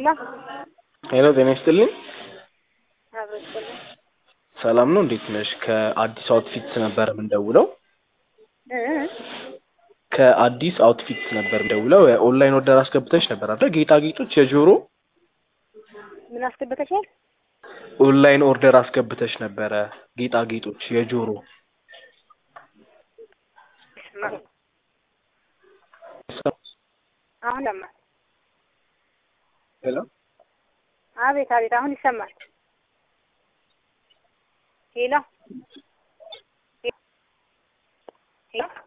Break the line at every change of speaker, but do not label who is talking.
ሄሎ
ሄሎ ጤና ይስጥልኝ።
አብሮስልኝ
ሰላም ነው? እንዴት ነሽ? ከአዲስ አውትፊት ነበር የምንደውለው። ከአዲስ አውትፊት ነበር የምንደውለው። የኦንላይን ኦርደር አስገብተሽ ነበር አይደል? ጌጣጌጦች፣ የጆሮ
ምን አስገብተሻል?
ኦንላይን ኦርደር አስገብተሽ ነበረ። ጌጣጌጦች፣ የጆሮ
አሁን ይሰማል።
ሄሎ
አቤት አቤት፣ አሁን ይሰማል። ሄሎ ሄሎ